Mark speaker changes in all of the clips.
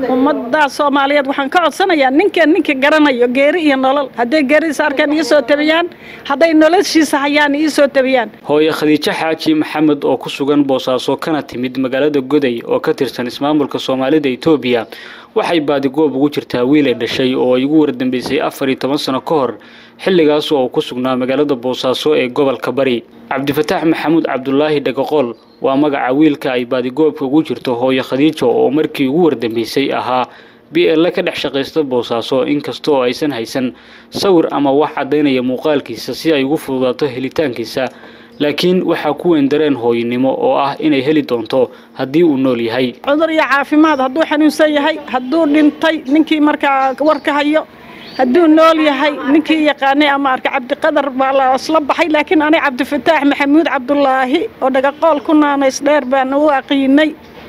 Speaker 1: ummadda soomaaliyeed waxaan ka codsanayaa ninkan ninka garanayo geeri iyo nolol hadday geeridiisa arkaan ii soo tabiyaan hadday noloshiisa hayaan ii soo tabiyaan
Speaker 2: hooye khadiijo xaaji maxamed oo ku sugan boosaaso kana timid magaalada goday oo ka tirsan ismaamulka soomaalida etoobiya waxay baadigoob ugu jirtaa wiil ay dhashay oo ay ugu wardambeysay afar iyo toban sano ka hor xilligaas oo uu ku sugnaa magaalada boosaaso ee gobolka bari cabdifataax maxamuud cabdulaahi dhagaqool waa magaca wiilka ay baadigoobka ugu jirto hooye khadiijo oo markii ugu wardambeysay ahaa b l ka dhex shaqaysta boosaaso inkasta oo aysan haysan sawir ama wax caddaynaya muuqaalkiisa si ay ugu fududaato helitaankiisa laakiin waxaa ku weyn dareen hooyinimo oo ah inay heli doonto haddii uu nool yahay
Speaker 1: cudur iyo caafimaad hadduu xanuunsan yahay hadduu dhintay ninkii markaa warka hayo hadduu nool yahay ninkii yaqaanay ama arka cabdiqadar baa la isla baxay laakiin anay cabdifataax maxamuud cabdulaahi oo dhagaqool ku naanays dheer baan u aqiinay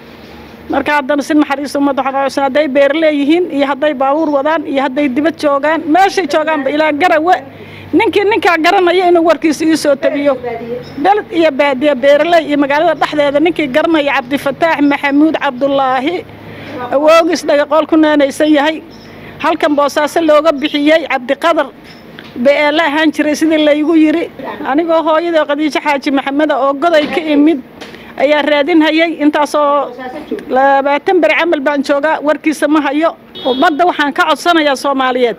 Speaker 1: marka haddana si naxariis ummadda waxaan codsan hadday beer leeyihiin iyo hadday baabuur wadaan iyo hadday dibad joogaan meeshay joogaanba ilaa garawe ninkii ninkaa garanaya inuu warkiisa ii soo tabiyo beled iyo baadiya beeraley iyo magaalada dhexdeeda ninkii garanaya cabdifataax maxamuud cabdulaahi awoogis dhagaqool ku naanaysan yahay halkan boosaaso looga bixiyey cabdiqadar beele ahaan jiray sidii laygu yidhi anigoo hooyada khadiijo xaaji maxameda oo goday ka imid ayaa raadinhayay intaasoo labaatan beri camal baan joogaa warkiisa ma hayo ummadda waxaan ka codsanayaa soomaaliyeed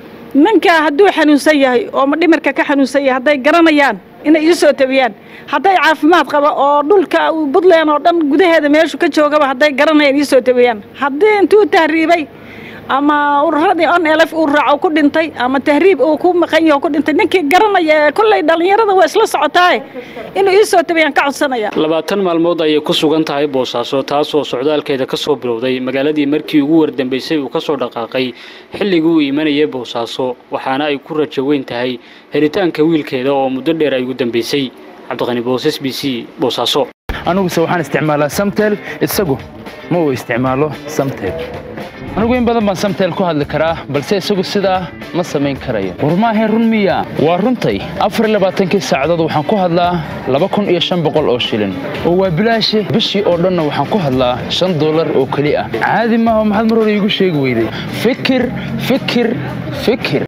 Speaker 1: ninkaa hadduu xanuunsan yahay oo dhimirka ka xanuunsan yahay hadday garanayaan inay ii soo tabiyaan hadday caafimaad qaba oo dhulka puntland oo dhan gudaheeda meeshu ka joogaba hadday garanayaan ii soo tabiyaan haddii intuu tahriibay ama ururadii on elf uu raaco ku dhintay ama tahriib uu ku maqan yaho ku dhintay ninkii garanaya ee kolley dhallinyarada waa isla socotaaye inuu ii soo tabiyaan ka codsanaya
Speaker 2: labaatan maalmood ayay ku sugan tahay boosaaso taasoo socdaalkeeda ka soo bilowday magaaladii markii ugu wardambeysay uu ka soo dhaqaaqay xilligii uu imanayay boosaaso waxaana ay ku rajo weyn tahay helitaanka wiilkeeda oo muddo dheer ay ugu dambeysay cabdiqani boos s b c boosaaso
Speaker 3: aniguse waxaan isticmaalaa samtel isagu ma uu isticmaalo samtel anigu in badan baan samtel ku hadli karaa balse isagu sidaa ma samayn karayo war maahayn run miya waa runtay afar labaatankii saacadood waxaan ku hadlaa laba kun iyo shan boqol oo shilin oo waa bilaashe bishii oo dhanna waxaan ku hadlaa shan dollar oo keli ah caadi maaha maxaad mar hore iigu sheegi weyday fikir fikir fikir